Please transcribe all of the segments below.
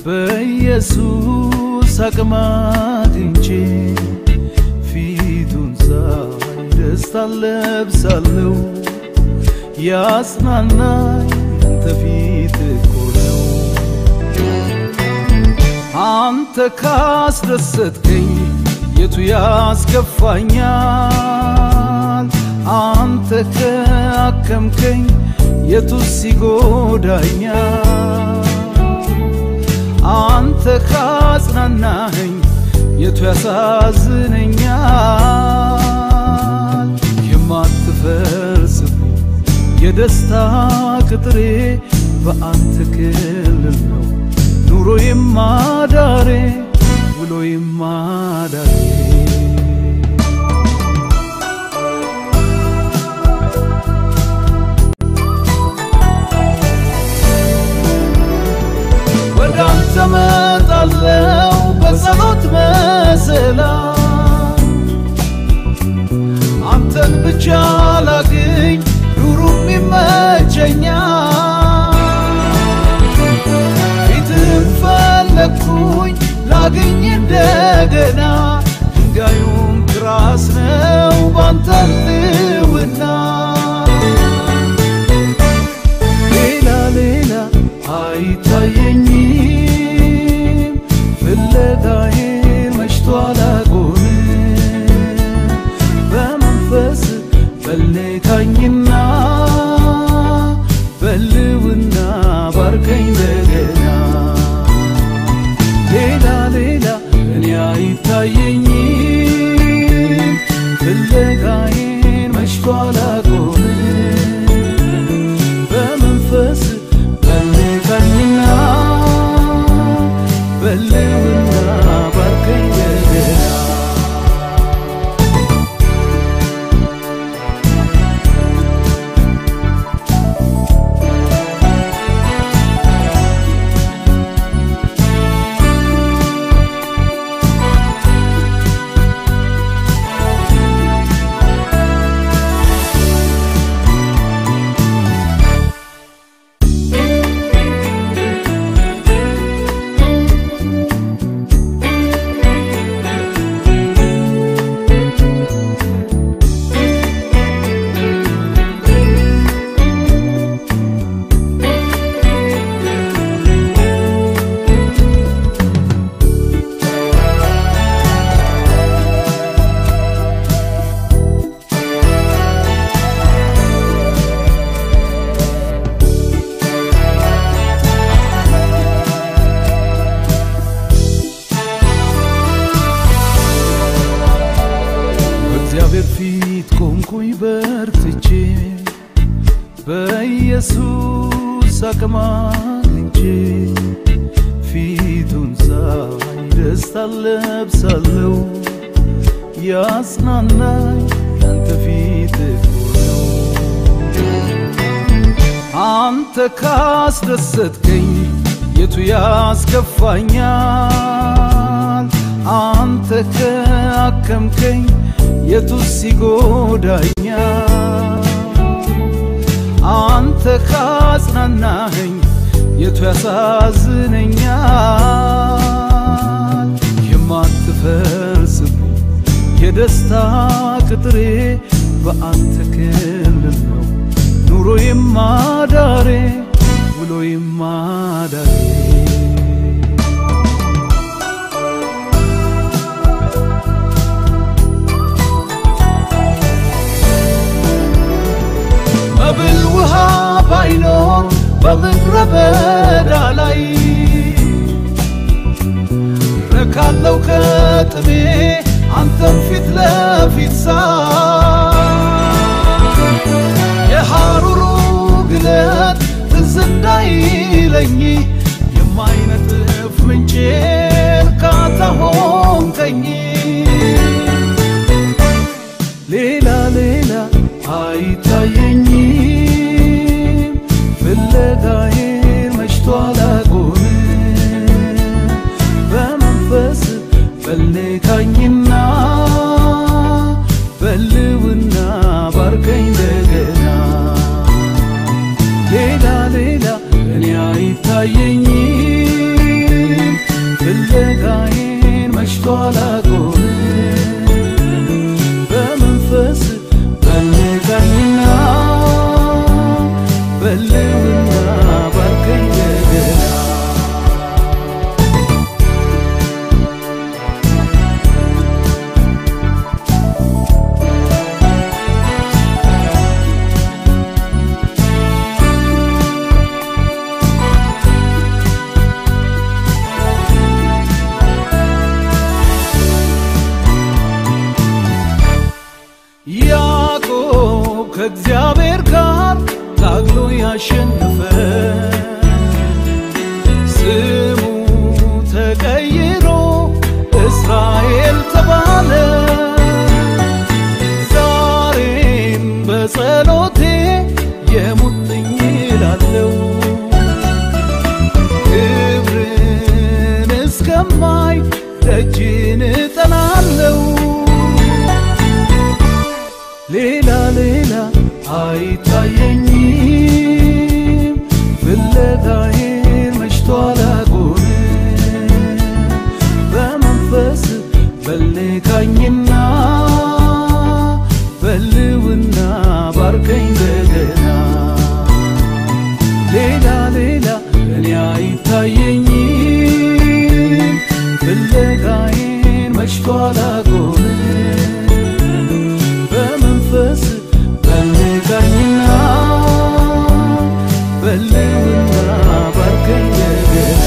በኢየሱስ አቅም አግኝቼ ፊቱን ሳይ ደስታ ለብሳለሁ። ያጽናናኝ አንተ ፊት እኮ ነው። አንተ ካስደሰትከኝ የቱ ያስከፋኛል? አንተ ከአከምከኝ የቱስ ይጎዳኛል? አንተ ካጽናናኸኝ የቱ ያሳዝነኛል? የማትፈርስብኝ የደስታ ቅጥሬ በአንተ ክልል ነው። ኑሮዬም ማዳሬ ውሎዬም ማዳሬ ወደ አንተ መጣለው በጸሎት መሰላል አንተን ብቻ ላግኝ ኑሩም ይመቸኛል ፊትህን ፈለግኩኝ ላግኝ እንደገና ድንጋዩም ክራስ ነው ባንተ ልውና ሌላ ሌላ አይታየኝም ፍለጋዬ መሽቶ አላቆምም በመንፈስ በልካኝና በልውና ባርከኝ እንደገና ሌላ ሌላ እኔ አይታየኝም ፍለጋዬን መሽቶ አላቆምም በመንፈስ በልካኝና በልውና ባርከኝ እንደገና በእግዚአብሔር ፊት ቆምኩኝ በርትቼ በኢየሱስ አቅም አግኝቼ ፊቱን ሳይ ደስታ ለብሳለሁ። ያጽናናኝ ያንተ ፊት እኮ ነው። አንተ ካስደሰትከኝ የቱ ያስከፋኛል? አንተ ከአከምከኝ የቱስ ይጎዳኛል? አንተ ካጽናናኸኝ የቱ ያሳዝነኛል? የማትፈርስብኝ የደስታ ቅጥሬ በአንተ ክልል ነው። ኑሮዬም ማዳሬ ውሎዬም ማዳሬ መብል ውሃ ባይኖር በምድረ በዳ ላይ ረካለው ከጥሜ አንተም ፊት ለፊት ሳይ የሐሩሩ ግለት ትዝ እንዳይለኝ የማይነጥፍ ምንጭ እርካታ ሆንከኝ ሌላ ሌላ አይታየኝም ፍለጋዬን መሽቶ አላቆምም በመንፈስ በልካኝና በልውና ባርከኝ እንደገና ሌላ ሌላ እኔ አይታየኝም ከእግዚአብሔር ጋር ታግሎ ያሸነፈ ስሙ ተቀይሮ እስራኤል ተባለ። ዛሬም በጸሎቴ የሙጥኝ እላለው ክብርን እስከማይ ደጅን እጠናለው ሌላ ሌላ አይታየኝም ፍለጋዬን መሽቷል አጎን በመንፈስ በልካኝና በልውና ባርከኝ እንደገና ሌላ ሌላ እኔ አይታየኝም ፍለጋዬን መሽቷል አጎን በመንፈስ በልጋኝና በልውና ባርከኝ እንደገና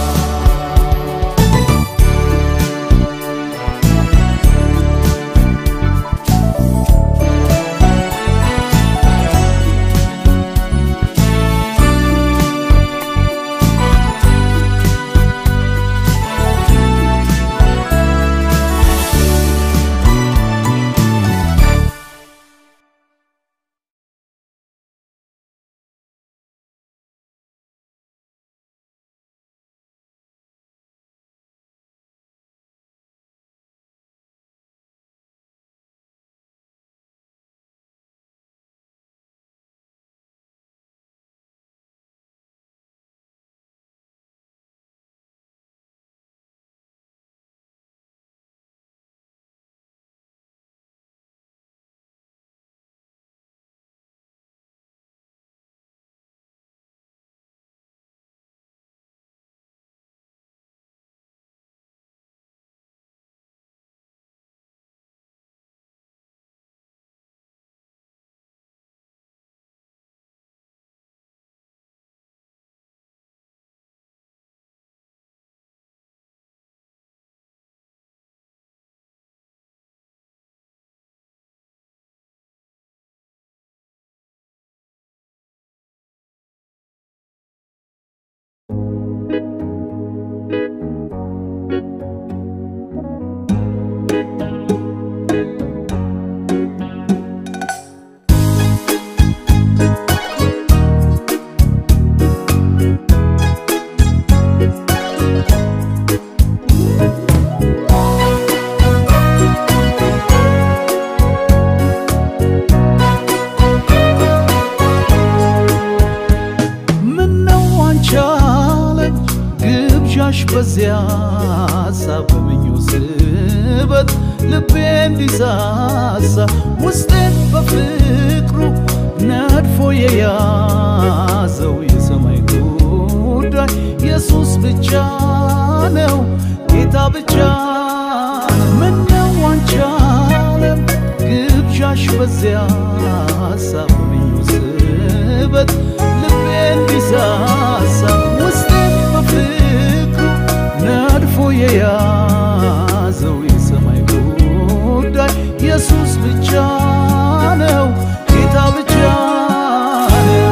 ምነው አንቺ ዓለም ግብዣሽ በዚያ ሀሳብ በምኞት ስበት ልቤ እንዲሳሳ ውስጤን በፍቅሩ ነድፎ የያዘው የሰማይ ጉዳይ ኢየሱስ ብቻ ነው ጌታ ብቻ ነው። ምነው አንቺ ዓለም ግብዣሽ በዚያ ሀሳብ በምኞት ስበት ልቤ እንዲሳሳ ውስጤን በፍቅሩ ነድፎ የያዘው የሰማይ ጉዳይ ኢየሱስ ብቻ ነው ጌታ ብቻ ነው።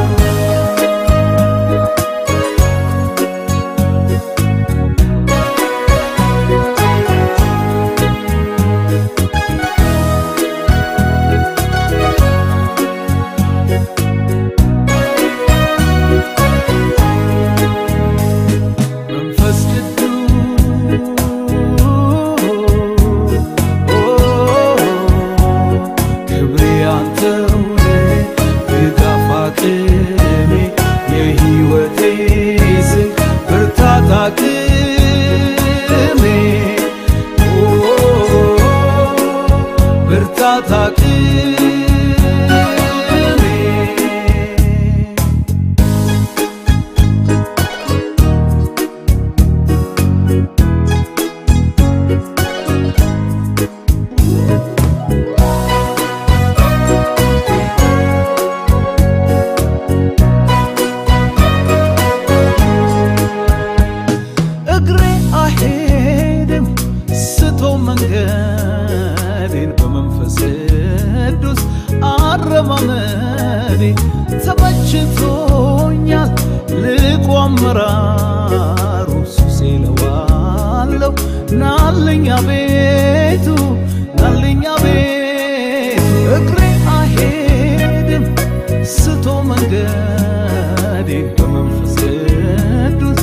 ናልኛ ቤቱ ናልኛ ቤቱ እግሬ አይሄድም ስቶ መንገዴ በመንፈስ ቅዱስ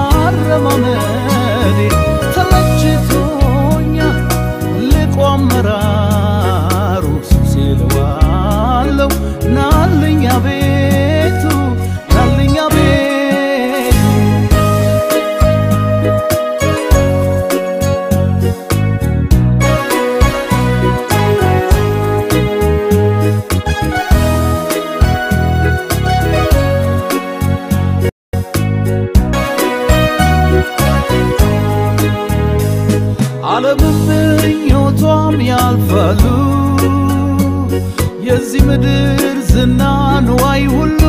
አረማመዴ ተመችቶኛ ልቆ አመራሩ ሱሴ ልዋለው ናልኛ ቤቱ ናልኛ ቤቱ ዓለምም ምኞቷም ያልፋሉ የዚህ ምድር ዝና ንዋይ ሁሉ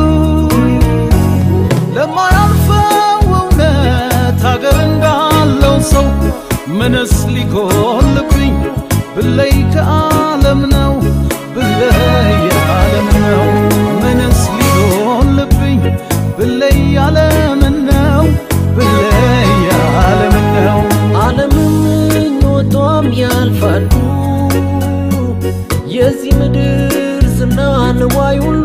ለማያልፈው እውነት ሀገር እንዳለው ሰው ምንስ ሊጎልብኝ ብለይ ከዓለም ነው ብለይ ዓለም ነው ምንስ ሊጎልብኝ ብለይ ዓለምን ነው ብለይ ዓለምን ነው ዓለምም ምኞቷም ያልፋሉ የዚህ ምድር ዝና ንዋይ ሁሉ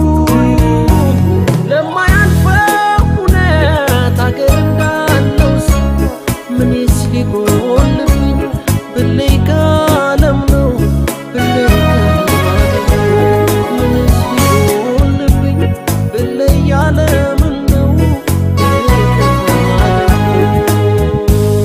ለማያልፈው እውነት አገር እንዳለው ሰው ምንስ ሊጎልብኝ ብለይ ከዓለም ነው ብለይ ከዓለም ነው ምንስ ሊጎልብኝ ብለይ ዓለምን ነው ብለይ ከዓለም ነው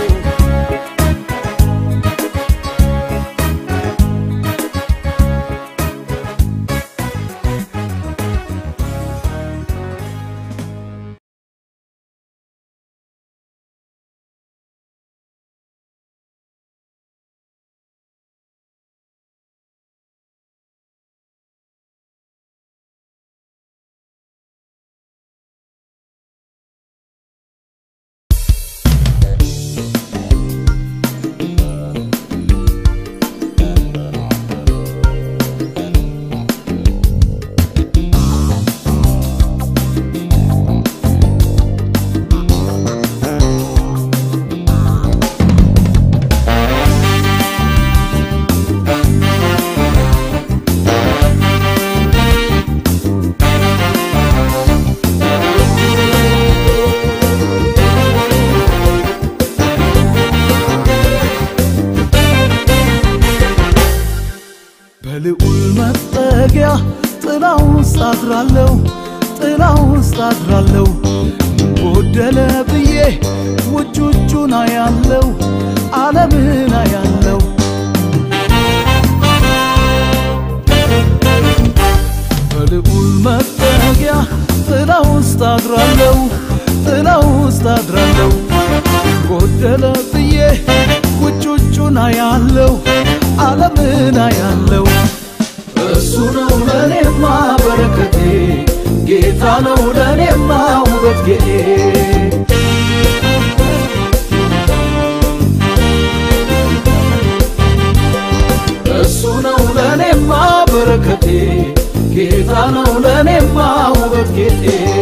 በልዑል መጠጊያ ጥላ ውስጥ አድራለሁ ጥላ ውስጥ አድራለሁ ምን ጎደለ ብዬ ውጭ ውጩን አያለው ዓለምን አያለው በልዑል መጠጊያ ጥላ ውስጥ አድራለሁ ጥላ ውስጥ አድራለሁ ጎደለ ብዬ ውጭ ውጩን አያለው ዓለምን አያለው እሱ ነው ለኔማ በረከቴ ጌታ ነው ለኔማ ውበት ጌጤ እሱ ነው ለኔማ በረከቴ ጌታ ነው ለኔማ ውበት ጌጤ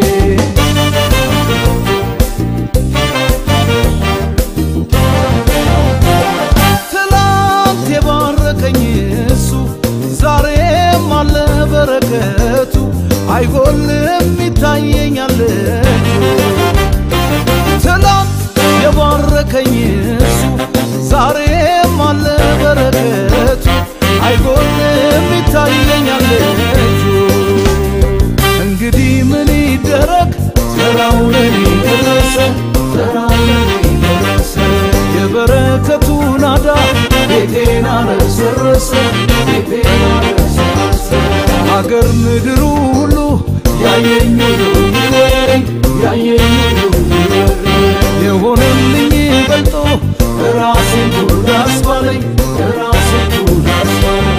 ትላንት የባረከኝ እሱ ዛሬም አለ በረከቱ አይጎልም ይታየኛል እጁ ትላንት የባረከኝ እሱ ዛሬም አለ በረከቱ አይጎልም ይታየኛል እጁ እንግዲህ ምን ይደረግ ተራው ለኔ ደረሰ ተራው ለኔ ደረሰ የበረከቱ ናዳ ቤቴን አረሰረሰ ቤቴን አረሰረሰ አገር ምድሩ ሁሉ ያየኝ ሁሉ ይወረኝ ያየኝ ሁሉ ይወረኝ የሆነልኝ በልጦ ራሴን ጉድ አስባለኝ ራሴን ጉድ አስባለኝ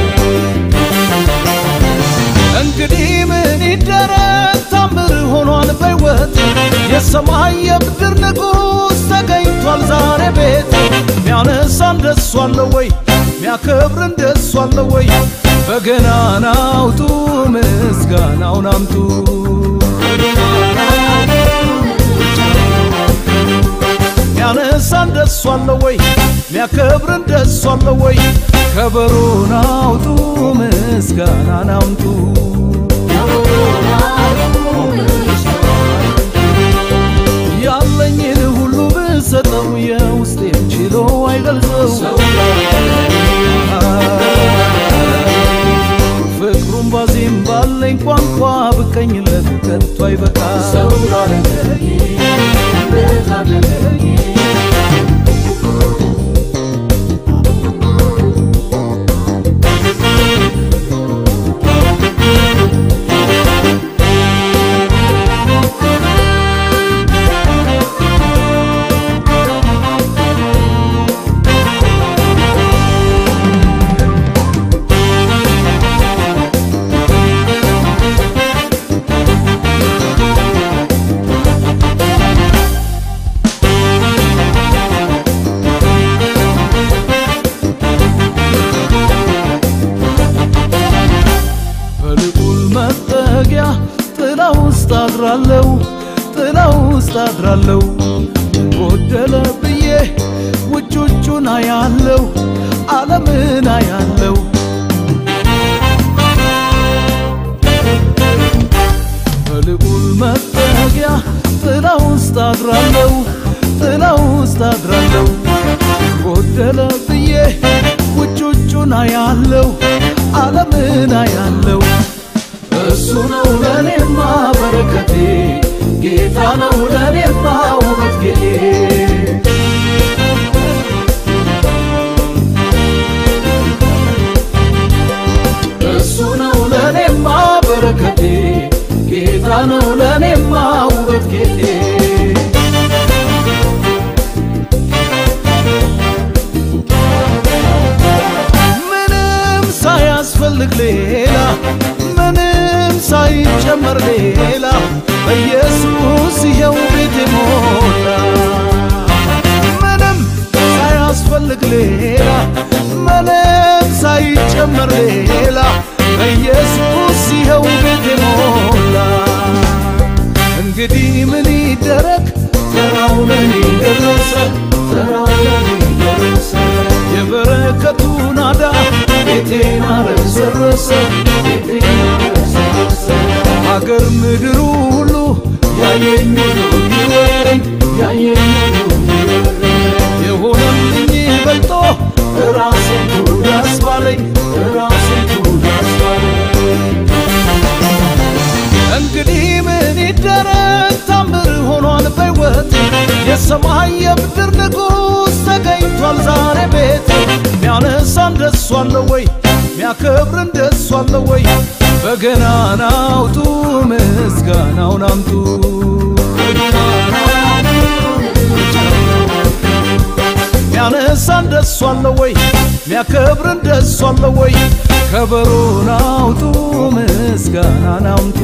እንግዲህ ምን ይደረግ ታምር ሆኗል በሕይወት የሰማይ የምድር ንጉሥ ተገኝቷል ዛሬ ቤት ሚያነሳ እንደሱ አለ ወይ ሚያከብር እንደሱ አለ ወይ በገናን አውጡ ምስጋናውን አምጡ ሚያነሳ ሚያነሳ እንደሱ አለ ወይ? ሚያከብር እንደሱ አለ ወይ? ከበሮን አውጡ ምስጋናን አምጡ ያለኝን ሁሉ ብሰጠው የውስጤን ችሎ አይገልጸው ፍቅሩን ባዜም ባለኝ ቋንቋ ብቀኝለት ከቶ አይበቃ በልዑል መጠጊያ ጥላ ውስጥ አድራለሁ ጥላ ውስጥ አድራለሁ ጎደለ ብዬ ውጭ ውጩን አያለው ዓለምን አያለው በልዑል መጠጊያ ጥላ ውስጥ አድራለሁ ጥላ ውስጥ አድራለሁ ጎደለ ብዬ ውጭ ውጩን አያለው ዓለምን አያለው እሱ ነው ለኔማ በረከቴ ጌታ ነው ለኔማ ውበት ጌቴ እሱ ነው ለኔማ በረከቴ ጌታ ነው ለኔማ ውበት ጌቴ ምንም ሳያስፈልግ ሌላ ምንም ሳይጨመር ሌላ በኢየሱስ ይኸው ቤቴ ሞላ ምንም ሳያስፈልግ ሌላ ምንም ሳይጨመር ሌላ በኢየሱስ ይኸው ቤቴ ሞላ እንግዲህ ምን ይደረግ ተራው ለኔ ደረሰ ተራው ለኔ ደረሰ የበረከቱ ናዳ ቤቴን አረሰረሰ ቤቴን አረሰረሰ አገር ምድሩ ሁሉ ያየኝ ሁሉ ይወረኝ ያየኝ ሁሉ ይወረኝ የሆነልኝ በልጦ ራሴን ጉድ አስባለኝ ራሴን ጉድ አስባለኝ እንግዲህ ምን ይደረግ ታምር ሆኗል በሕይወት የሰማይ የምድር ንጉሥ ተገኝቷል ዛሬ ቤት ሚያነሳ እንደሱ አለ ወይ ሚያከብር እንደሱ አለ ወይ በገናን አውጡ ምስጋናውን አምጡ ሚያነሳ እንደሱ አለ ወይ ሚያከብር እንደሱ አለ ወይ ከበሮን አውጡ ምስጋናን አምጡ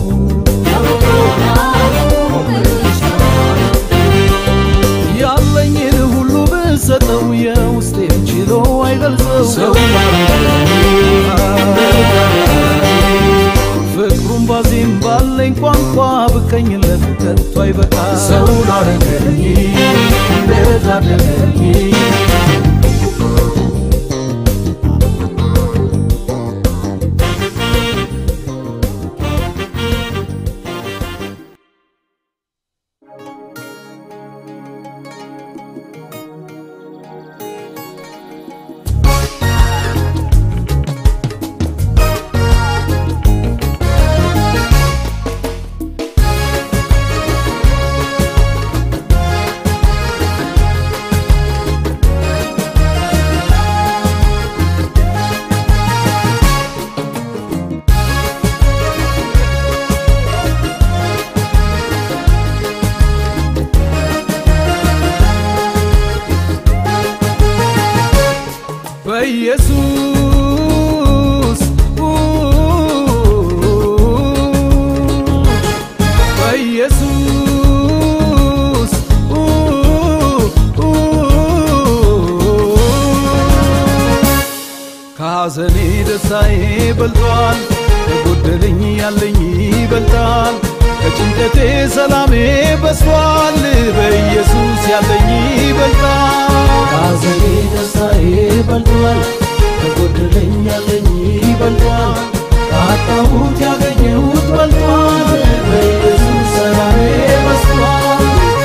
ያለኝን ሁሉ ብሰጠው የውስጤን ችሎ አይገልጸው ፍቅሩን ባዜም ባለኝ ቋንቋ ብቀኝለት ከቶ አይበቃ ሰው ላረገኝ ለታደገኝ በኢየሱስ በኢየሱስ ከሐዘኔ ደስታዬ በልጧል፣ ከጎደለኝ ያለኝ ይበልጣል። ከጭንቀቴ ሰላሜ በስቷል፣ በኢየሱስ ያለኝ ይበልጣል። በልቷል ከጎደለኝ ያለኝ ይበልጧል ካጣሁት ያገኘሁት በልጧል በኢየሱስ ሰላሜ በስቷል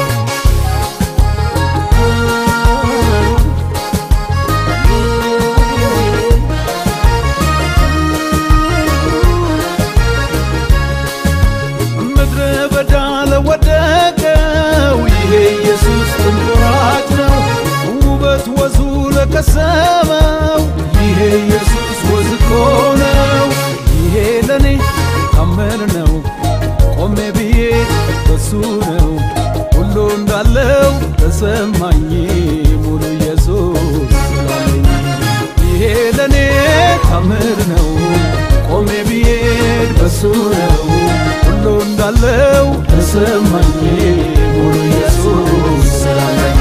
ምድረ በዳ ለወደቀው ይሄ ኢየሱስ ትንቆራጭ ነው። ውበት ወዙ ለቀሰመው ይሄ ኢየሱስ ወዝ እኮ ነው። ይሄ ለኔ ታምር ነው። ቆሜ ብዬ በሱ ነው ሁሉ እንዳለው ተሰማኝ ሙሉ ኢየሱስ ስላለኝ ይሄ ለኔ ታምር ነው። ቆሜ ብዬድ በሱ ነው ሁሉ እንዳለው ተሰማኝ ሙሉ ኢየሱስ ስላለኝ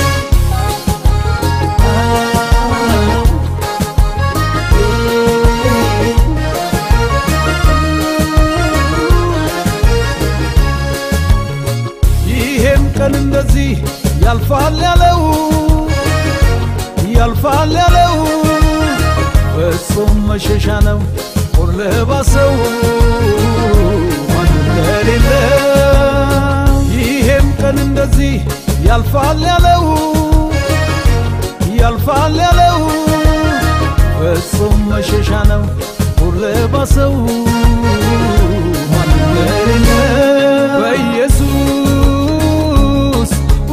ይሄም ቀን እንደዚህ ያልፋል ያለው ያልፋል ያለው ፍጹም መሸሻ ነው ጦር ለባሰው ማንም ለሌለ ይሄም ቀን እንደዚህ ያልፋል ያለው ያልፋል ያለው ፍጹም መሸሻ ነው ጦር ለባሰው ማንም ለሌለ በኢየሱስ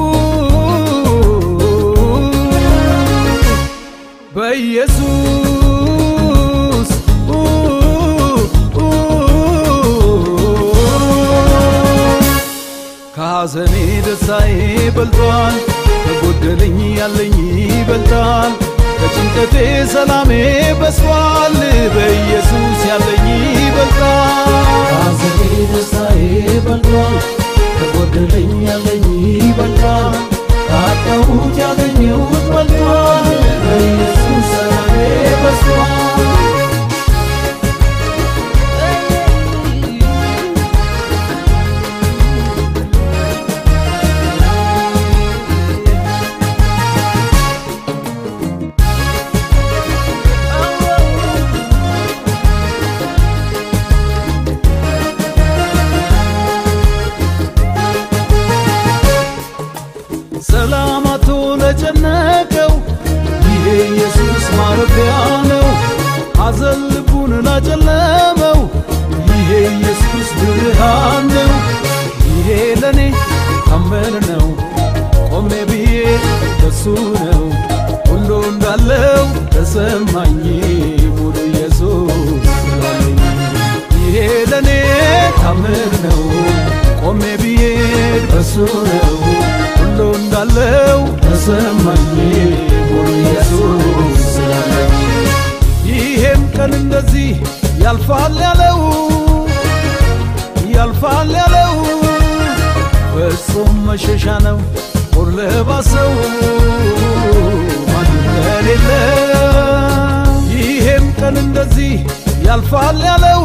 በኢየሱስ ከሐዘኔ ደስታዬ በልጧል፣ ከጎደለኝ ያለኝ ይበልጣል። ከጭንቀቴ ሰላሜ በስቷል፣ በኢየሱስ ያለኝ ይበልጣል። ሐዘኔ ደስታዬ በልጧል ከጎደለኝ ያለኝ ይበልጣል ካጣሁት ያገኘሁት በልጧል በኢየሱስ ሰላሜ በስቷል ሰላማቶ ለጨነቀው ይሄ ኢየሱስ ማረፊያ ነው። ሐዘን ልቡን ላጨለመው ይሄ ኢየሱስ ብርሃን ነው። ይሄ ለኔ ታምር ነው። ቆሜ ብዬ በሱ ነው ሁሉ እንዳለው ተሰማኝ ሙሉ ኢየሱስ ስላለኝ ይሄ ለኔ ታምር ነው። ቆሜ ብዬ በሱ ነው ሁሉ እንዳለው ተሰማኝ ሙሉ ኢየሱስ ስላለኝ ይሄም ቀን እንደዚህ ያልፋል ያለው ያልፋል ያለው ፍጹም መሸሻ ነው ጦር ለባሰው ማንም ለሌለ ይሄም ቀን እንደዚህ ያልፋል ያለው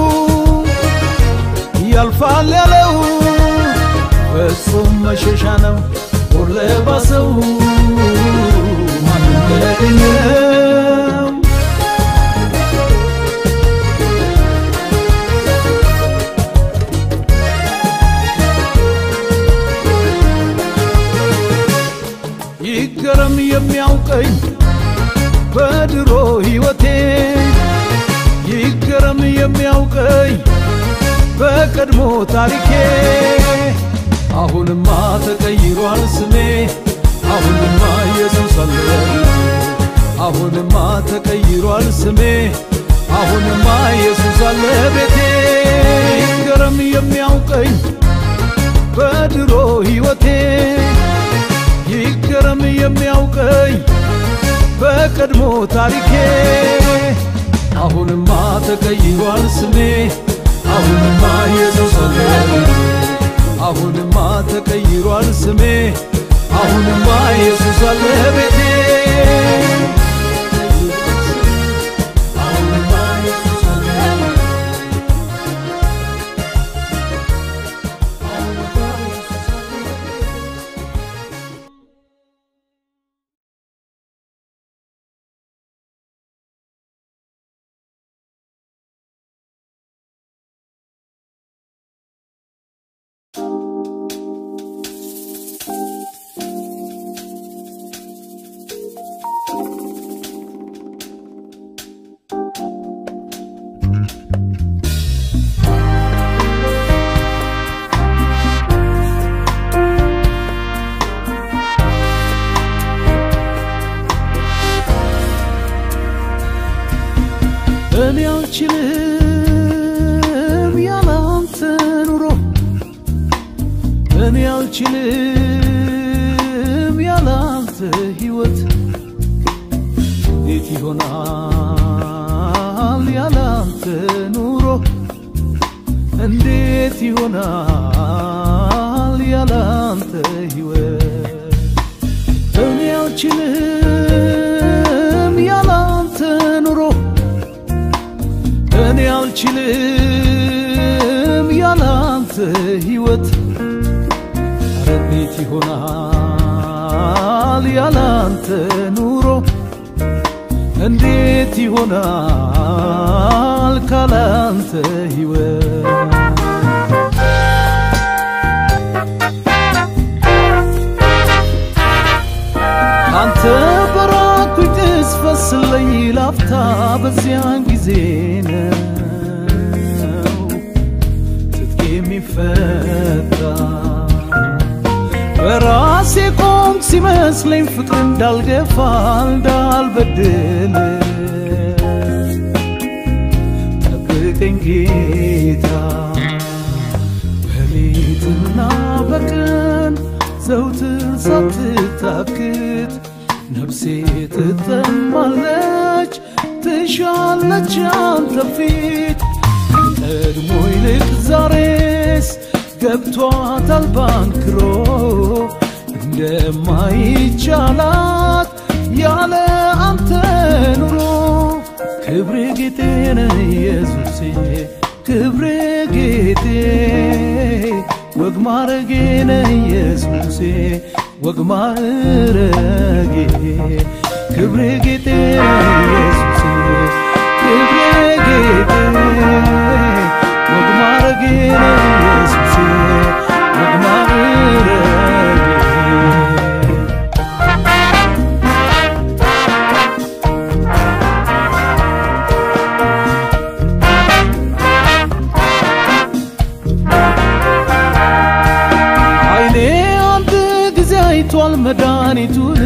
ያልፋል ያለው ፍጹም መሸሻ ነው ጦር ለባሰው ማንም ለሌለው ይገረም የሚያውቀኝ በድሮ ሕይወቴ ይገረም የሚያውቀኝ በቀድሞ ታሪኬ አሁንማ ተቀይሯል ስሜ አሁንማ ኢየሱስ አለ አሁንማ ተቀይሯል ስሜ አሁንማ ኢየሱስ አለ ቤቴ ይገረም የሚያውቀኝ በድሮ ሕይወቴ ይገረም የሚያውቀኝ በቀድሞ ታሪኬ አሁንማ ተቀይሯል ስሜ አሁንማ ኢየሱስ አለ አሁንማ ተቀይሯል ስሜ አሁንማ ኢየሱስ አለ ቤቴ አልችልም ያላንተ ሕይወት እንዴት ይሆናል ያላንተ ኑሮ እንዴት ይሆናል ያላንተ ሕይወት እኔ አልችልም ያላንተ ኑሮ እኔ አልችልም ያላንተ ሕይወት ኧረ እንዴት ይሆናል ያላንተ ኑሮ እንዴት ይሆናል ካላንተ ሕይወት አንተ በራኩኝ ቅስፈት ስለኝ ላፍታ በዚያን ጊዜ ነው ትጥቅ የሚፈታ በራሴ ቆምኩ ሲመስለኝ ፍቅር እንዳልገፋ እንዳልበድል ጠብቀኝ ጌታ በሌትና በቀን ዘውትር ሳትታክት ነፍሴ ትጠማለች ትሻለች አንተ ፊት ቀድሞ ይልቅ ዛሬስ ገብቷታል ባንክሮ እንደማይቻላት ያለ አንተ ኑሮ ክብሬ ጌጤ ነህ ኢየሱሴ ክብሬ ጌጤ ወግ ማረጌ ነህ ኢየሱሴ ወግ ማረጌ ክብሬ ጌጤ ነህ ኢየሱሴ ክብሬ ጌጤ ወግ ማረጌ ነህ ኢየሱሴ ወግ ማረጌ አይኔ አንድ ጊዜ አይቷል መድኃኒቱን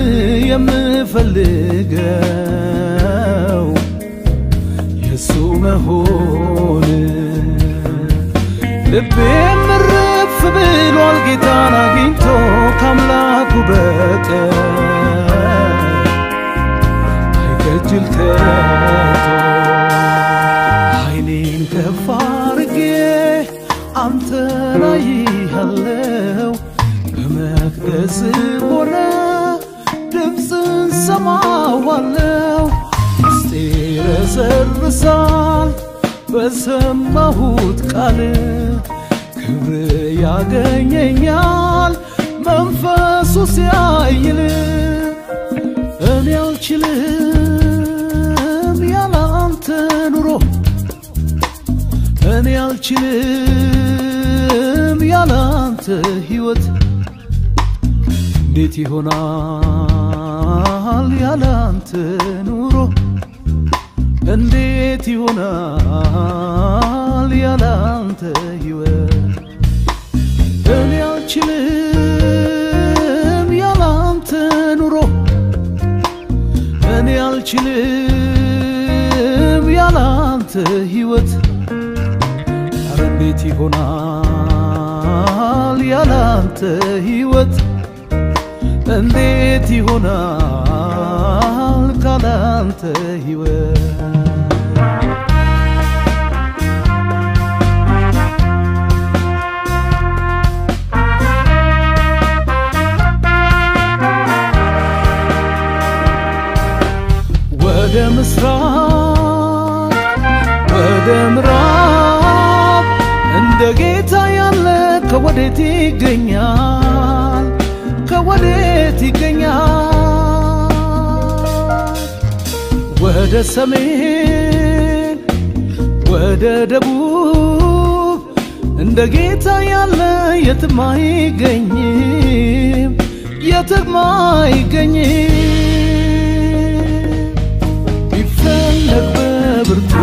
የምፈልገው የሱ መሆን ልቤ ምርፍ ብሏል ጌታን አግኝቶ ካምላኩ በቀር አይከጅል ከቶ አይኔን ከፍ አርጌ አንተን አይሃለው በመቅደስ ሆነ ድምፅን ሰማዋለው ውስጤ ረሰርሳል በሰማሁት ቃል ክብር ያገኘኛል መንፈሱ ሲያይል እኔ አልችልም ያላንተ ኑሮ እኔ አልችልም ያላንተ ሕይወት እንዴት ይሆናል ያላንተ ኑሮ እንዴት ይሆናል ያላንተ ሕይወት እኔ አልችልም ያላንተ ኑሮ እኔ አልችልም ያላንተ ሕይወት ኧረ እንዴት ይሆናል ያላንተ ሕይወት እንዴት ይሆናል ካላንተ ሕይወት ወደ ምስራቅ ወደ ምዕራብ እንደ ጌታ ያለ ከወዴት ይገኛል? ከወዴት ይገኛል? ወደ ሰሜን ወደ ደቡብ እንደ ጌታ ያለ የትም አይገኝም፣ የትም አይገኝም። ቢፈለግ በብርቱ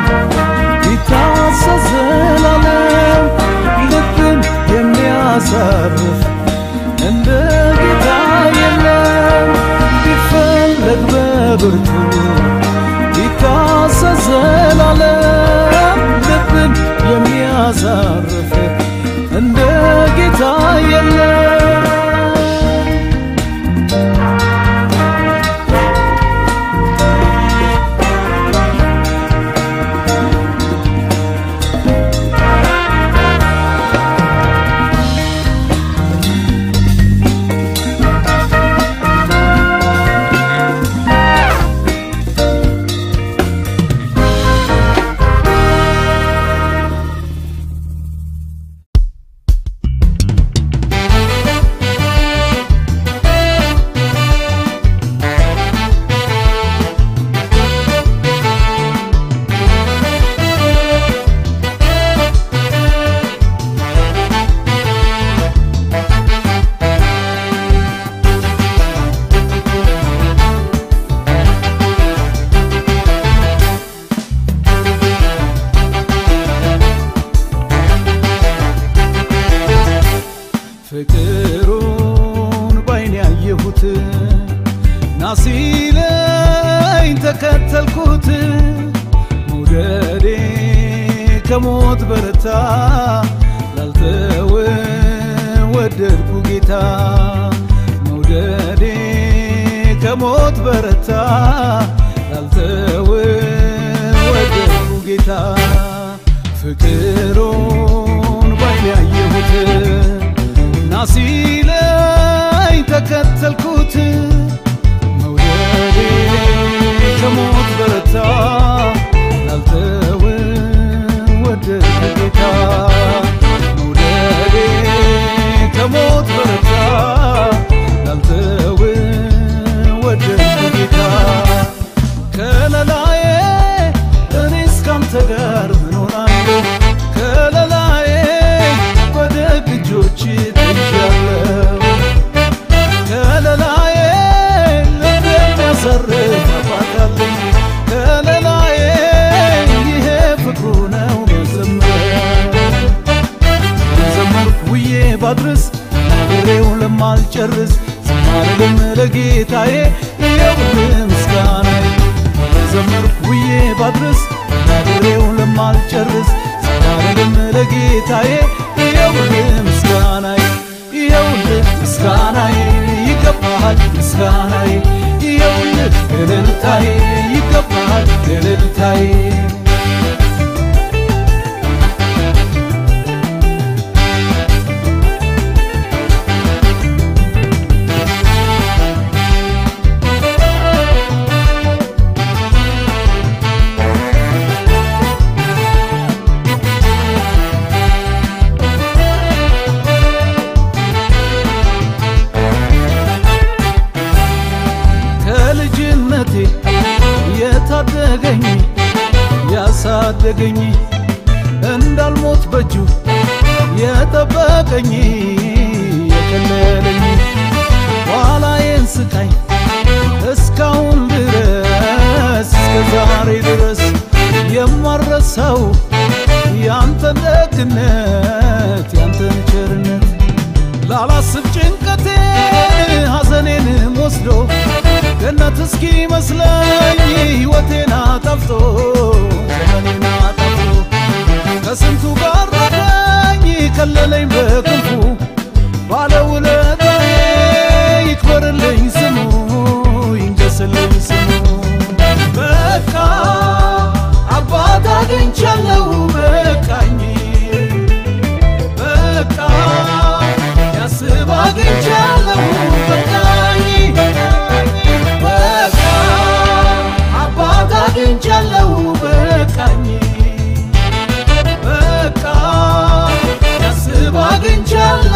ቢታሰስ ዘላለም ልብን የሚያሳርፍ እንደ ጌታ የለም። ቢፈለግ በብርቱ ቢታሰስ ዘላለም ልብን የሚያሳርፍ እንደ ጌታ የለም። ፍቅሩን ባይን ያየሁት ናሲለኝ ተከተልኩት መውደዴ ከሞት በረታ ላልተወ ወደድኩ ጌታ መውደዴ ከሞት በረታ ላልተወ ወደድኩ ጌታ ፍቅሩን ባይን ያየሁት ናሲለኝ ተከተልኩት መውደዴ ከሞት በረታ ላልተወ ወደድኩ ጌታ መውደዴ ከሞት በረታ ላልተወ ወደድኩ ጌታ ከለላዬ እኔ እስካንተ ጋር ምኖራለሁ ከለላዬ በደግ እጆች ተይዣለሁ ከለላዬ ልብ የሚያሰርፍ አባት አለኝ ከለላዬ ይሄ ፍቅሩ ነው መዘመር ዘመርኩ ውዬ ባድርስ ናገሬው ለማልጨርስ ዝማሬም ለጌታዬ ይኸውልህ ምስጋናዬ ዘመርኩ ውዬ ባድርስ ናገሬው ለማልጨርስ ዝማሬም ለጌታዬ ይኸውልህ ምስጋናዬ ይኸውልህ ምስጋናዬ ይገባሃል ምስጋናዬ ይኸውልህ እልልታዬ ይገባሃል እልልታዬ ከልጅነቴ የታደገኝ ያሳደገኝ እንዳልሞት በእጁ የጠበቀኝ የከለለኝ ኋላዬን ስቃይ እስካሁን ድረስ እስከ ዛሬ ድረስ የማረሳው ያንተን ደግነት ያንተን ቸርነት ላላስብ ጭንቀቴን ሐዘኔንም ወስዶ ገነት እስኪ መስለኝ ሕይወቴን አጣፍጦ ዘመኔን አጣፍጦ ከስንቱ ጋር ረዳኝ ከለለኝ በክንፉ ባለውለታዬ ይክበርልኝ ስሙ ይንገስልኝ ስሙ በቃ አባት አግኝቻለሁ በቃኝ በቃ ያስብ አግኝቻለሁ በቃኝ በቃ አባት አግኝቻለሁ በቃኝ በቃ ያስብ አግኝቻለሁ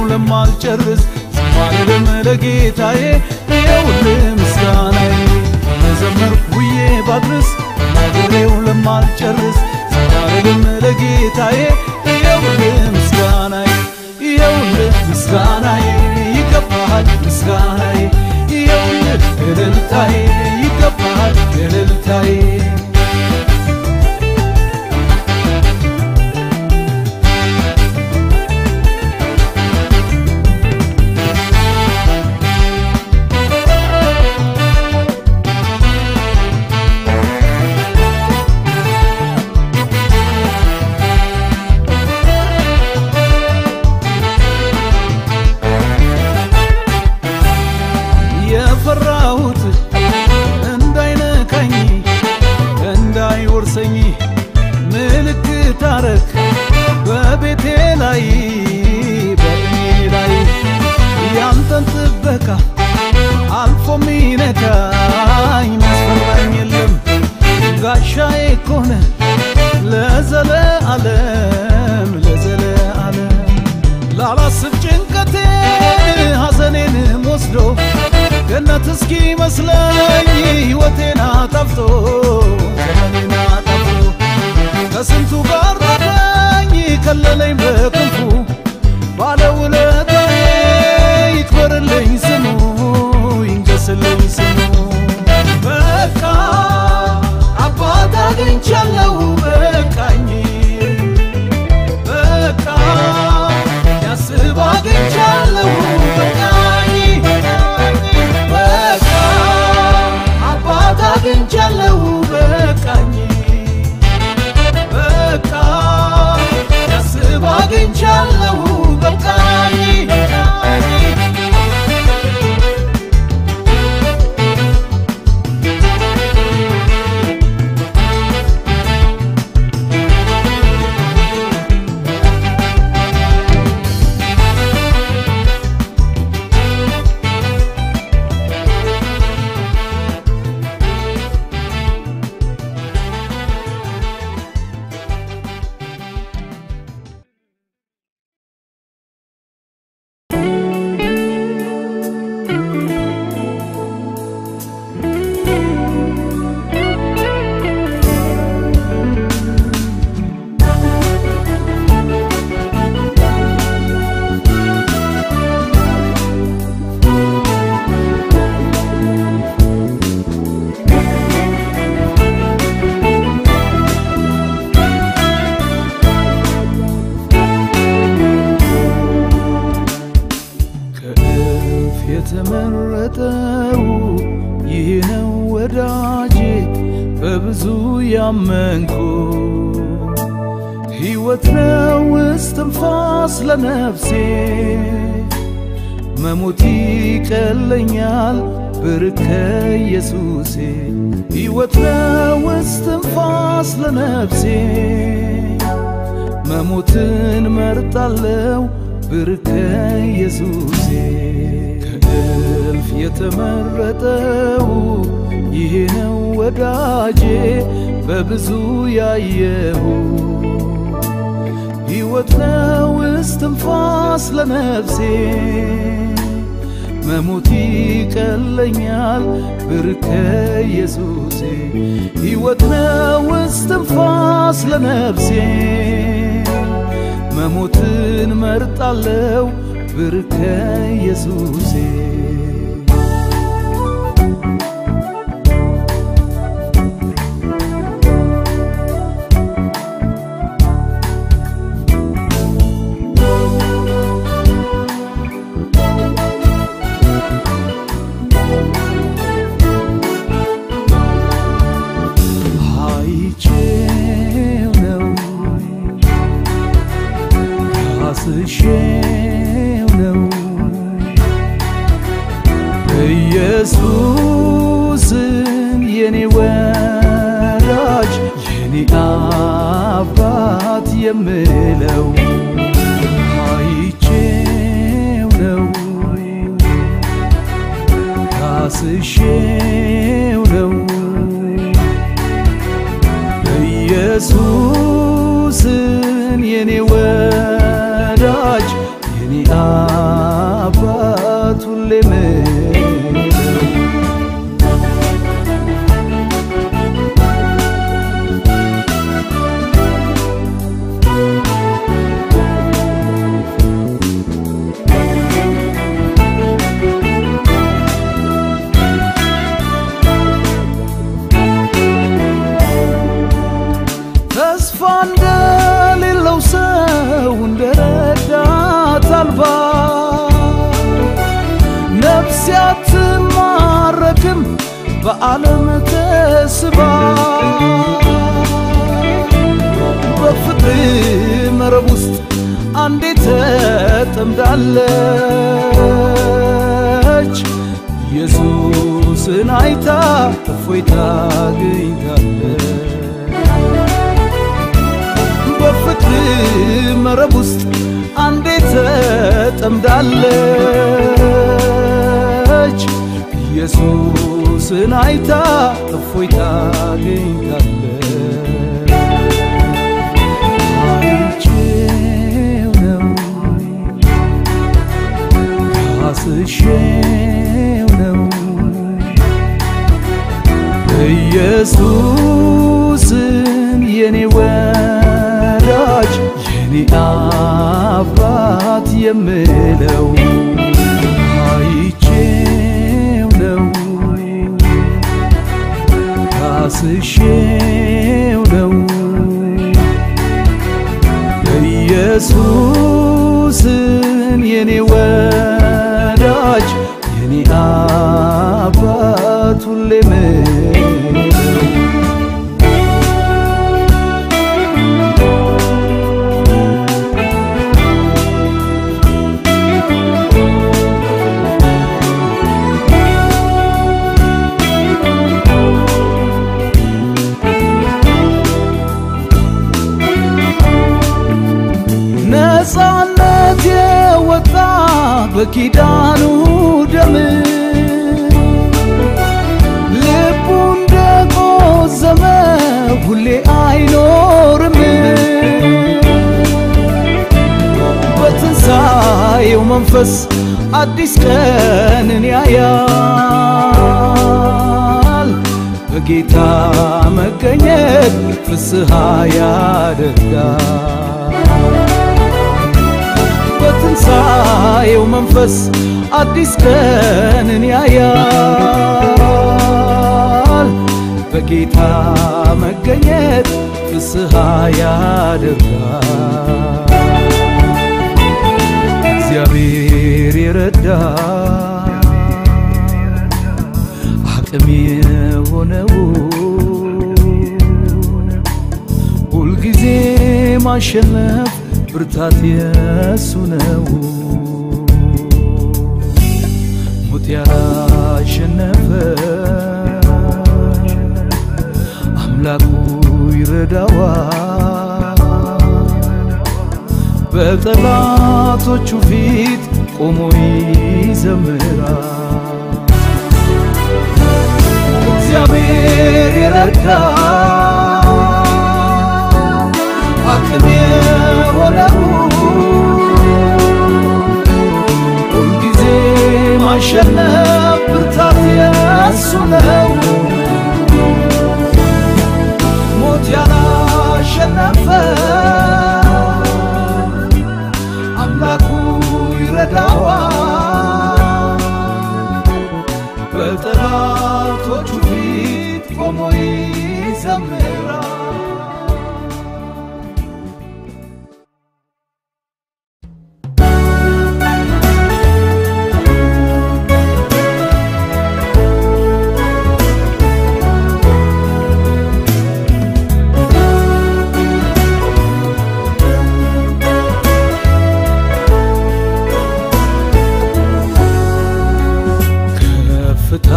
ለማልጨርስ ዝማሬም ለጌታዬ ይኸውልህ ምስጋናዬ መዘመርኩ ውዬ ባድርስ ዝማሬው ለማልጨርስ ዝማሬም ለጌታዬ ይኸውልህ ምስጋናዬ ይኸውልህ ምስጋናዬ ይገባሃል ምስጋናዬ ይኸውልህ እልልታዬ ይገባሃል እልልታዬ የፈራሁት እንዳይነካኝ እንዳይወርሰኝ ምልክት አረግ በቤቴ ላይ በእኔ ላይ ያንተን ጥበቃ አልፎ ሚነካኝ መስፈራኝ የለም ጋሻዬ ኮነ ለዘለ ዓለም ለዘለ ዓለም ላላስብ ጭንቀቴን ሐዘኔንም ወስዶ ገነት እስኪ መስለኝ ሕይወቴን አጣፍቶ ዘመኔን አጣፍቶ ከስንቱ ጋር ረዳኝ ከለለኝ በክንፉ ባለውለታዬ ይክበርልኝ ስሙ ይንገስልኝ ስሙ በቃ አባት አግኝቻለሁ በቃኝ በቃ ያስብ አግኝቻለሁ በቃኝ በቃ አባት አግኝቻለሁ በቃኝ በቃ ያስብ አግኝቻለሁ በቃኝ ከእልፍ የተመረጠው ይህ ነው ወዳጄ በብዙ ያመንኩ ሕይወት ነው እስትንፋስ ለነፍሴ መሞት ይቀለኛል ብርከ ኢየሱሴ ሕይወት ነው እስትንፋስ ለነፍሴ መሞትን መርጣለው ብርከ ኢየሱሴ ከእልፍ የተመረጠው ይሄ ነው ወዳጄ በብዙ ያየሁ ሕይወት ነው እስትንፋስ ለነፍሴ መሞት ይቀለኛል ብርከ ኢየሱሴ ሕይወት ነው እስትንፋስ ለነፍሴ መሞትን መርጣለው ብርከ ኢየሱሴ አይቼው ነው ዳስሼው ነው ኢየሱስን የኔ ወዳጅ የኔ አባት የምለው አይቼው ነው ዳስሼው ነው ኢየሱስን የኔ ወዳጅ የኔ አባት ሁሌ ምለው ተስፋ እንደሌለው ሰው እንደ ረዳት አልባ ነፍሴ አትማረክም በዓለም ተስባ በፍቅር መረብ ውስጥ አንዴ ተጠምዳለች ኢየሱስን አይታ እፎይታ አግኝታለች በፍቅር መረብ ውስጥ አንዴ ተጠምዳለች ኢየሱስን አይታ እፎይታ አግኝታለች አይቼው ነው ዳስሼው ነው ኢየሱስን የኔ ወዳጅ የኔ አባት የምለው አይቼው ነው ዳስሼው ነው ኢየሱስን የኔ ወዳጅ የኔ አባት ሁሌ ምለው ነፃነት የወጣ በኪዳኑ ደም ልቡ እንደቆዘመ ሁሌ አይኖርም በትንሣኤው መንፈስ አዲስ ቀንን ያያል በጌታ መገኘት ፍስሐ ያደርጋል በትንሣኤው መንፈስ አዲስ ቀንን ያያል በጌታ መገኘት ፍስሐ ያደርጋል እግዚአብሔር የረዳ አቅም የሆነው ሁልጊዜ ማሸነፍ ብርታት የሱ ነው ሞት ያላሸነፈ አምላኩ ይረዳዋል በጠላቶቹ ፊት ቆሞ ይዘምራል እግዚአብሔር የረዳ አቅም የሆነው ሁልጊዜ ማሸነፍ ብርታት የሱ ነው ሞት ያላሸነፈ አምላኩ ይረዳዋል በጠላቶቹ ፊት ቆሞ ይዘምራል ከፍታ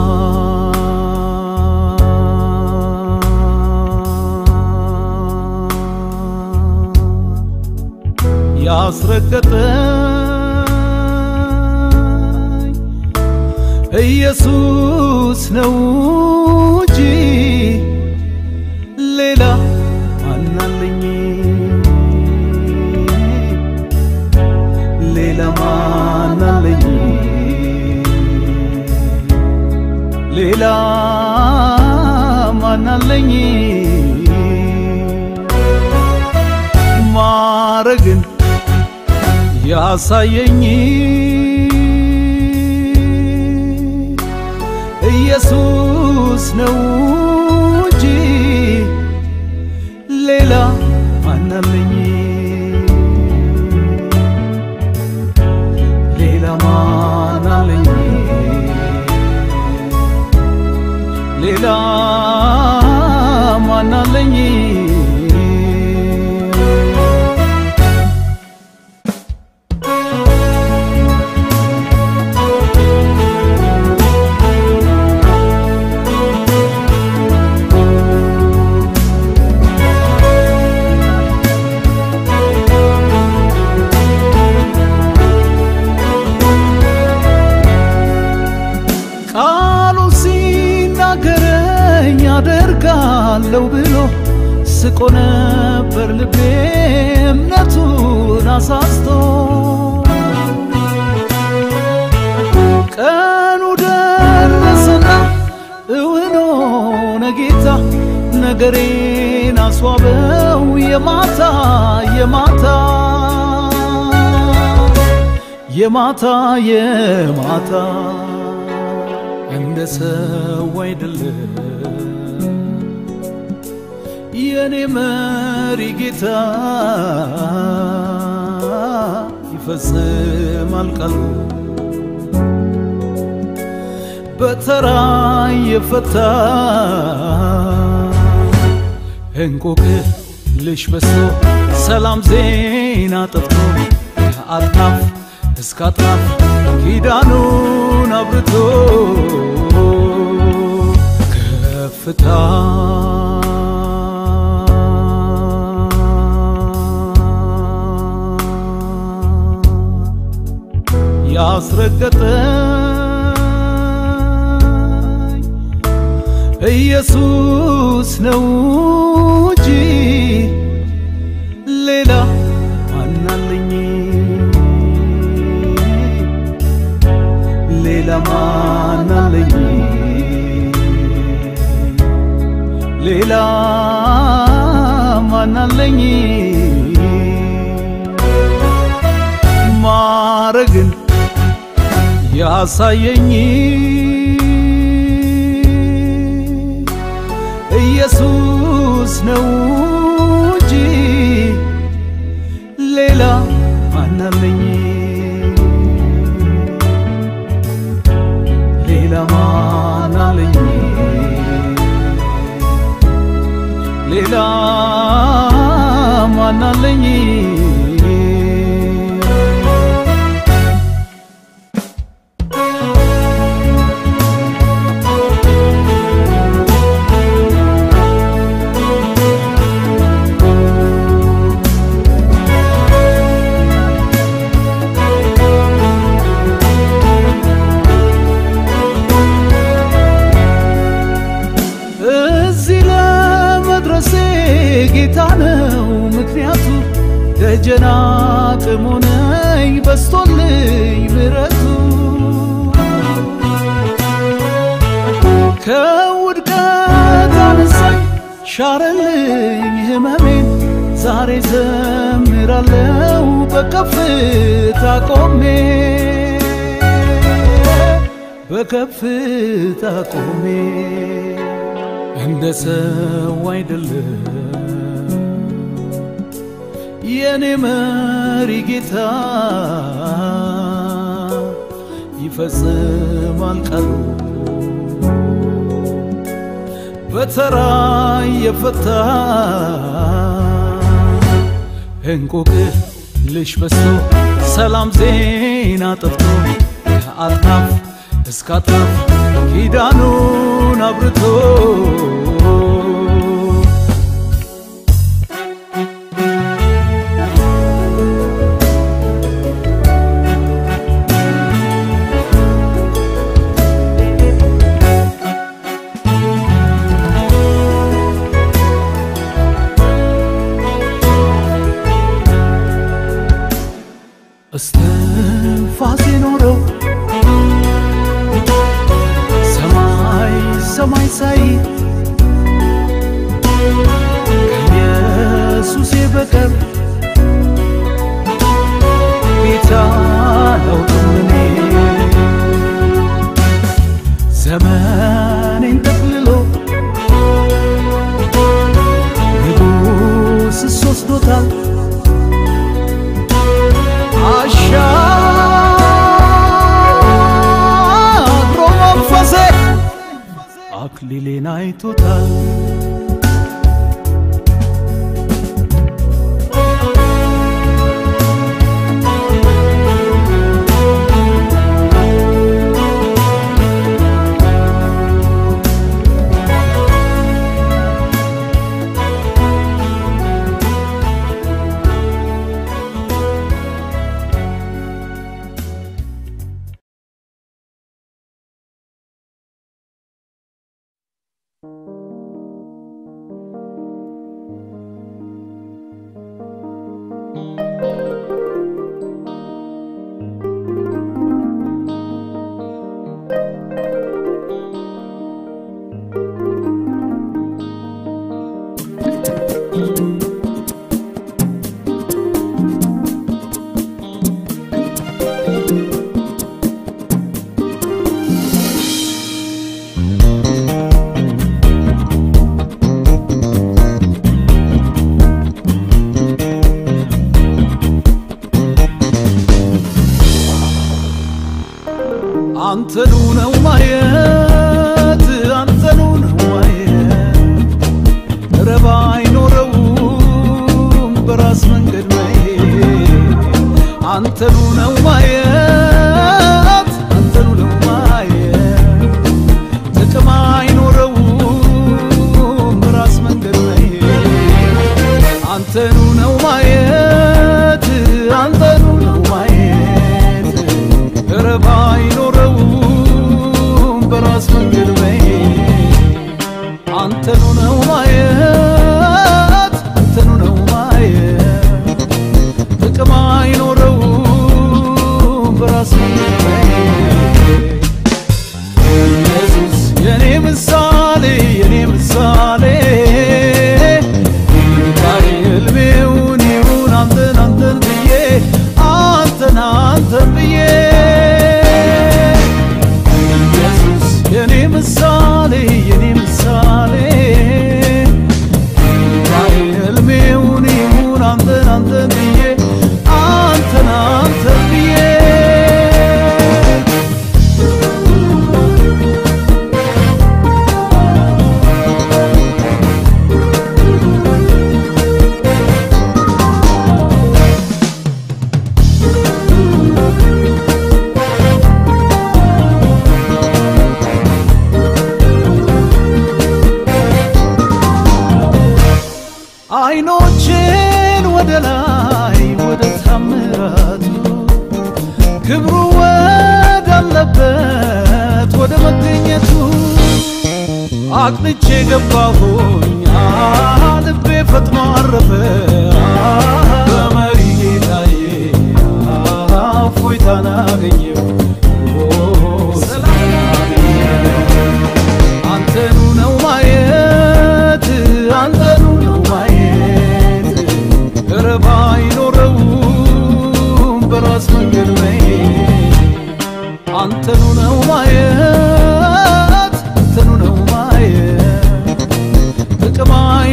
ያስረገጠኝ ኢየሱስ ነው እንጂ ሌላ ማናለኝ ሌላ ያሳየኝ ኢየሱስ ነው እንጂ ሌላ ማናለኝ ሌላ ማናለኝ ሌላ ማናለኝ ቃሉ ሲናገረኝ አደርጋለሁ ብሎ ስቆ ነበር ልቤ እምነቱን አሳስቶ ቀኑ ደረሰና እውን ሆነ ጌታ ነገሬን አስዋበው የማታ የማታ የማታ የማታ እንደ ሰው አይደለም የኔ መሪ ጌታ ይፈጽማል ቃሉ በተራ የፈታ እንቆቅልሽ በዝቶ ሰላም ዜና ጠፍቶ ከአጥናፍ እስከ አጥናፍ ኪዳኑን አብርቶ ከፍታ ያስረገጠኝ ኢየሱስ ነው እንጂ ሌላ ማናለኝ ሌላ ማናለኝ ሌላ ማናለኝ ማረግን ያሳየኝ ኢየሱስ ነው እንጂ ሌላ ማናለኝ ሌላ ማናለኝ ሌላ ማናለኝ እዚህ ለመድረሴ ጌታ ነው ምክንያቱ ደጀና ቅሞነኝ በስቶልኝ ምረቱ ከውድቀት አነሳኝ ሻረልኝ ህመሜን ዛሬ ዘምራለው በከፍታ ቆሜ በከፍታ ቆሜ እንደ ሰው አይደለም የኔ መሪ ጌታ ይፈጽማል ቃሉ በተራ የፈታ እንቆቅልሽ በዝቶ ሰላም ዜና ጠፍቶ ከአጥናፍ እስከ አጥናፍ ኪዳኑን አብርቶ እስትንፋስ የኖረው ሰማይ ሰማይ ሳይ ከኢየሱሴ በቀር ጌታ አክሊሌን አይቶታል አንተኑ ነው ማየት አንተኑ ነው ማየት ረባ አይኖረውም በራስ መንገድ መሄድ አንተኑ ነው ማየት አንተኑ ነው ማየት ጥቅም አይኖረውም በራስ መንገድ መሄድ አንተኑ ነው ማየት አንተኑ ነው ማየት ረባ አይኖረውም በራስ መንገድ መሄድ አንተኑ ነው ማየት አንተኑ ነው ማየት ጥቅም አይኖረውም በራስ መንገድ መሄድ ኢየሱስ የኔ ምሳሌ የኔ ምሳሌ ጌታዬ ሕልሜውን ይሁን አንተን አንተን ብዬ አንተን አንተን ብዬ ኢየሱስ የኔ ምሳሌ የኔ ምሳሌ ጌታዬ ሕልሜውን ይሁን አንተን አንተን ብዬ አንተን አንተን ብዬ አይኖችን ወደ ላይ ወደ ታምራቱ ክብሩ ወዳለበት ወደ መገኘቱ አቅልቼ ገባሁኝ ልቤ ፈጥኖ አረፈ በመሪ ጌታዬ እፎይታን አገኘው ሰላም አገኘው አንተኑ ነው ማየት አንተኑ ነው ማየት ረባ አይኖረውም በራስ መንገድ መሄድ አንተኑ ነው ማየት አንተኑ ነው ማየት ጥቅም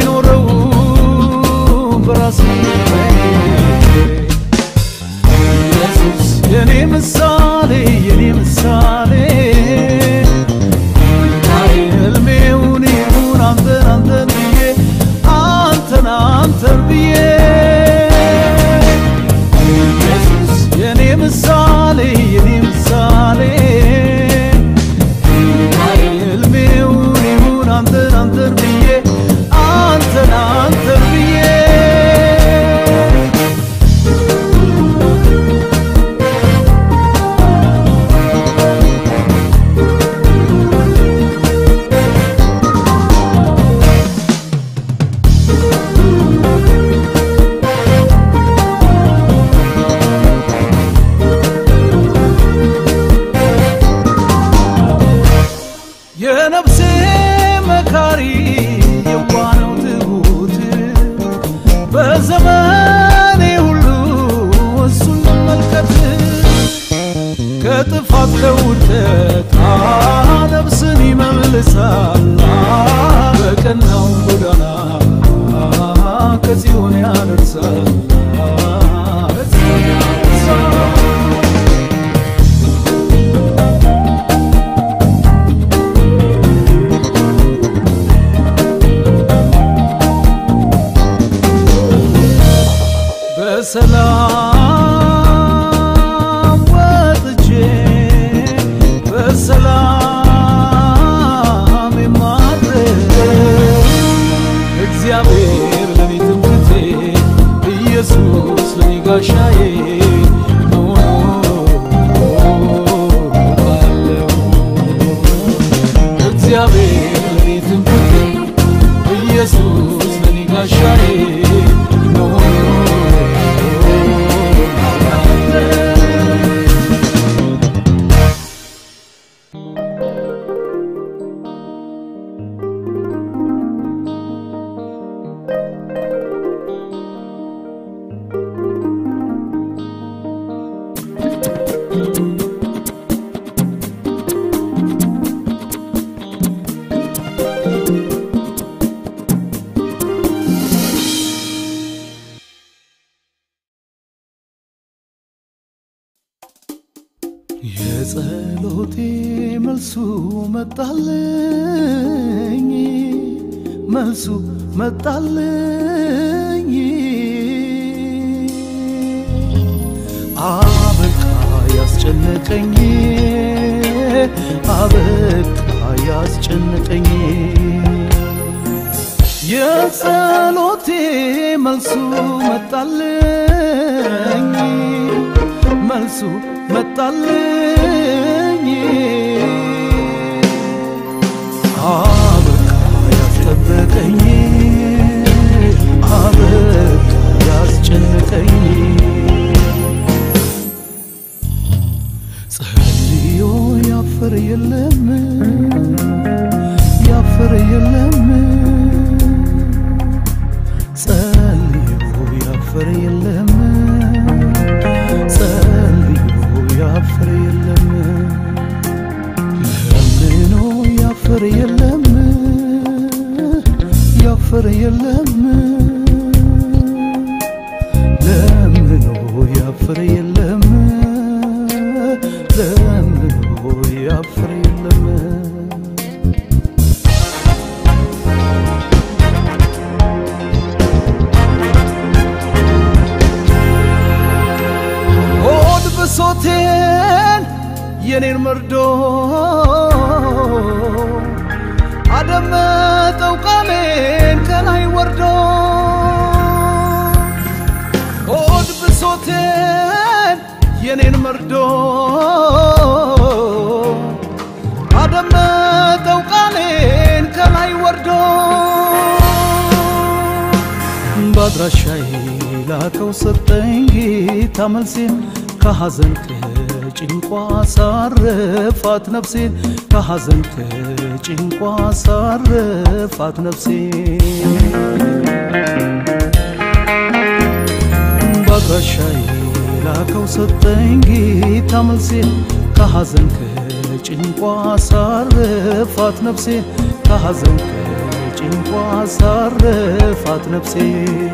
አይኖረውም በራስ መንገድ መሄድ ኢየሱስ የኔ ምሳሌ የኔ ምሳሌ ጌታዬ ሕልሜውን ይሁን አንተን አንተን ብዬ አንተን አንተን ብዬ ኢየሱስ የኔ ምሳሌ የኔ ምሳሌ ጌታዬ ሕልሜውን ይሁን አንተን አንተን ብዬ አንተን አንተን ብዬ የነፍሴ መካሪ የዋነው ትሁት በዘመኔ ሁሉ እሱን መመልከት ከጥፋት ከውድቀት ነፍስን ይመልሳል በቀናው ጎዳና ከጽዮን ያደርሳል ከጽዮን ያደርሳል በሰላም ወጥቼ በሰላም የማድረግ እግዚአብሔር ለኔ ትምክህቴ ኢየሱስ ለኔ ጋሻዬ ኖራለሁ። እግዚአብሔር ለኔ ትምክህቴ ኢየሱስ ለኔ ጋሻዬ ኖራለሁ። የጸሎቴ መልሱ መጣልኝ መልሱ መጣልኝ አበቃ ያስጨነቀኝ አበቃ ያስጨነቀኝ የጸሎቴ መልሱ መጣልኝ መልሱ መጣልኝ አበቃ ያስጠበቀኝ አበቃ ያስጨነቀኝ ጸልዮ ያፈር የለም ያፈር የለም ጸልዮ ያፈር የለም ጸልዮ ያፈር የለም ለምኖ ያፈር የለም ያፈር የለም ለምኖ ያፈር የለም ለምኖ ያፈር የለም ሆድ ብሶቴን የኔን መርዶ አደመጠው ቃሌን ከላይ ወርዶ ሆድ ብሶቴን የኔን መርዶ አደመጠው ቃሌን ከላይ ወርዶ በአድራሻዬ ላከው ሰጠኝ ጌታ መልሴን ከሐዘን ከጭንቋ ሳረፋት ነፍሴን ከሐዘን ከጭንቋ ሳረፋት ነፍሴን በአድራሻዬ ላከው ሰጠኝ ጌታ መልሴን ከሐዘን ከጭንቋ ሳረፋት ነፍሴን ከሐዘን ከጭንቋ ሳረፋት ነፍሴን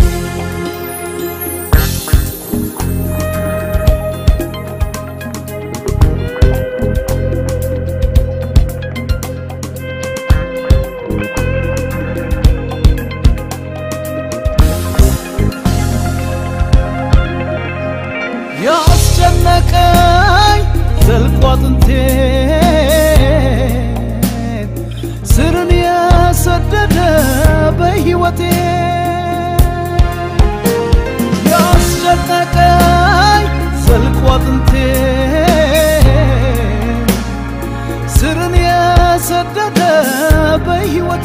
ያስጨነቀኝ ዘልቆ አጥንቴን ስርን የሰደደ በሕይወቴ ያስጨነቀኝ ዘልቆ አጥንቴን ስርን የሰደደ በሕይወቴ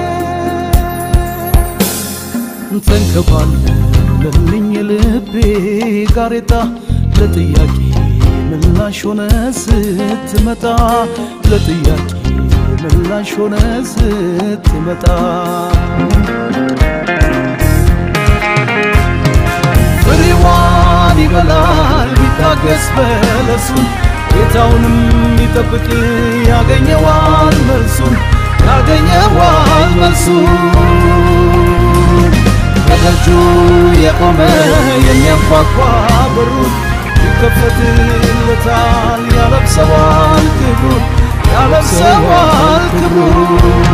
ተንከባለልኝ ልቤ ጋሬጣ ለጥያቄ ምላሽ ሆነ ስትመጣ ለጥያቄ ምላሽ ሆነ ስትመጣ ፍሬዋን ይበላል ቢታገስ በለሱን ጌታውንም ይጠብቅ ያገኘዋል መልሱን ያገኘዋል መልሱን በደጁ የቆመ የሚያንኳኳ በሩን ይከፈትለታል ያለብሰዋል ክብሩን ያለብሰዋል ክብሩን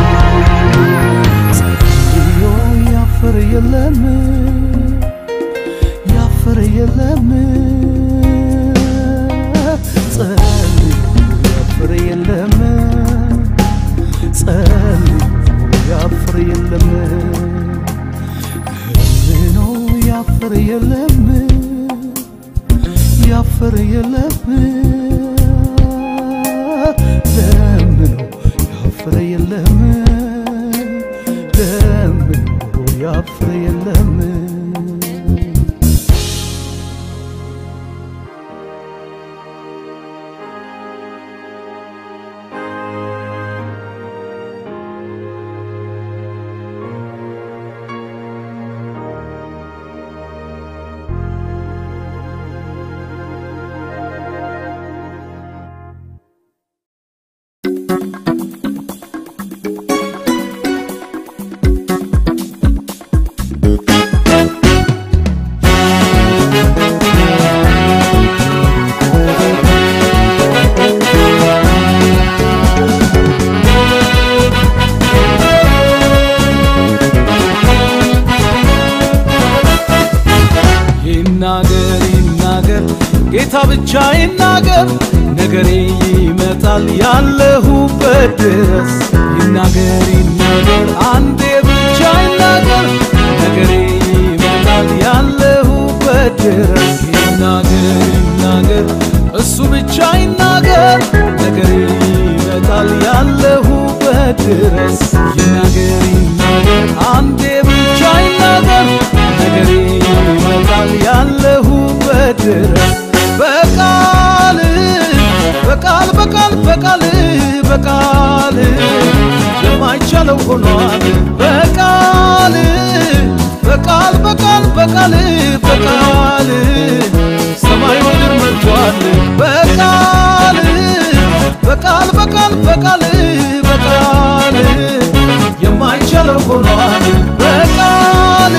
ጸልዮ ያፈር የለም የለም ጸልዮ ያፍር የለም ለምኖ ያፍር የለም ያፍር የለም ለምኖ ያፍር የለም ለምኖ ያፍር የለም ይናገር ይናገር ጌታ ብቻ ይናገር ነገሬ ይመጣል ያለሁበት ድረስ ይናገር ይናገር አንዴ ብቻ ይናገር ነገሬ ይመጣል ያለሁበት ድረስ ይናገር ይናገር እሱ ብቻ ይናገር ነገሬ ይመጣል ያለሁበት ድረስ ይናገር ይናገር አንዴ ብቻ ይናገር ነገሬ ይመጣል ያለሁበት ድረስ በቃል በቃል በቃል በቃል በቃል የማይቻለው ሆኗል በቃል በቃል በቃል በቃል በቃል ሰማይ ምድር መጥቷል በቃል በቃል በቃል በቃል በቃል የማይቻለው ሆኗል በቃል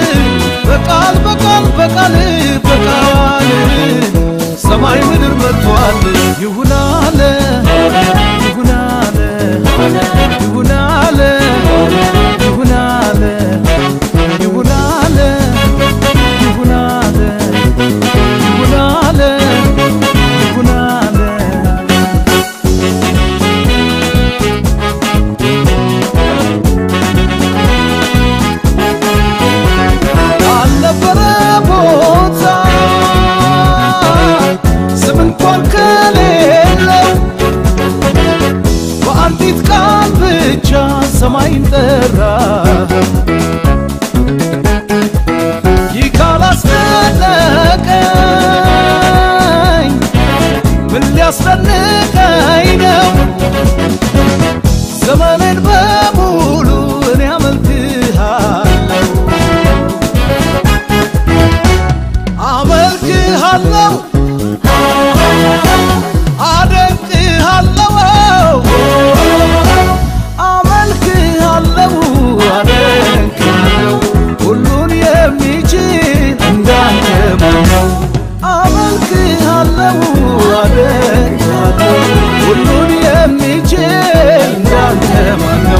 በቃል በቃል በቃል በቃል ሰማይ ምድር መጥቷል ይሁን አለ ይሁን አለ ይሁን አለ ይሁን አለ ይሁን አለ ይሁን አለ ይሁን አለ ይሁን አለ አልነበረ ቦታ ስም እንኳን ከሌለው በአንዲት ቃል ብቻ ሰማይን ጠራ ይህ ካላስደነቀኝ ምን ሊያስደንቀኝ ነው ዘመኔን በሙሉ እኔ አመልክሃለሁ አመልክሃለሁ አደንቅሃለሁ አመልክሃለሁ አደንቅሃለሁ ሁሉን የሚችል እንዳንተ ማን ነው አመልክሃለሁ አደንቅሃለሁ ሁሉን የሚችል እንዳንተ ማን ነው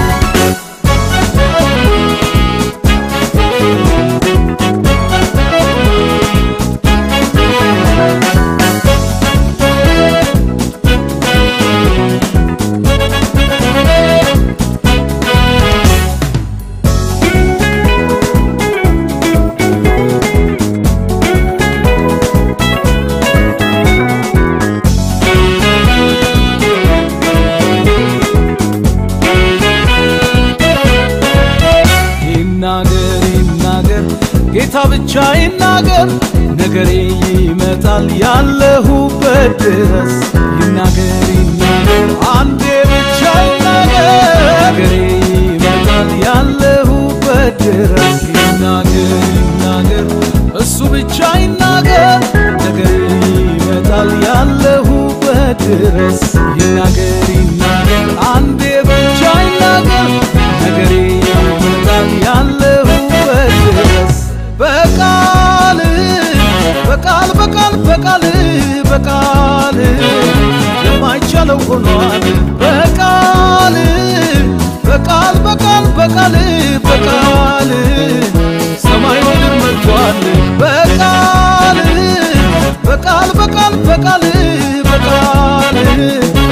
ይናገር ይናገር ጌታ ብቻ ይናገር ነገሬ ይመጣል ያለሁበት ድረስ ይናገር ይናገር አንዴ ብቻ ይናገር ነገሬ ይመጣል ያለሁበት ድረስ ይናገር ይናገር እሱ ብቻ ይናገር ነገሬ ይመጣል ያለሁበት ድረስ ይናገር ይናገር አንዴ ብቻ ይናገር ነገሬ ይመጣል ያለሁበት ድረስ በቃል በቃል በቃል በቃል በቃል የማይቻለው ሆኗል በቃል በቃል በቃል በቃል በቃል ሰማይ ምድር መጥቷል በቃል በቃል በቃል በቃል በቃል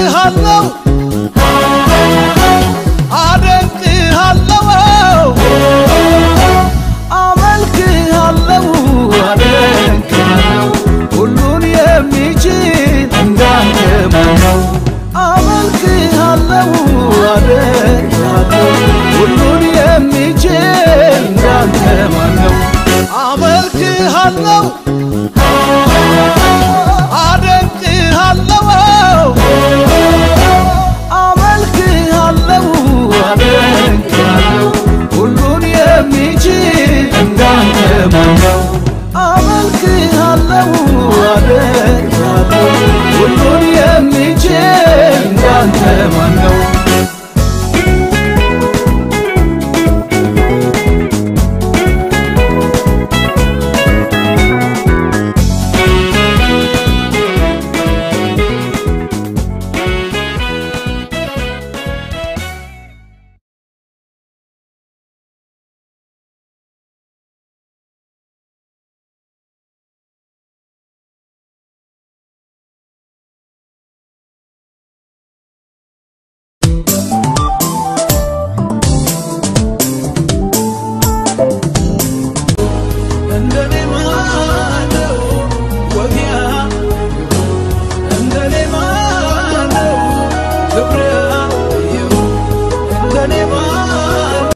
እልሃለሁ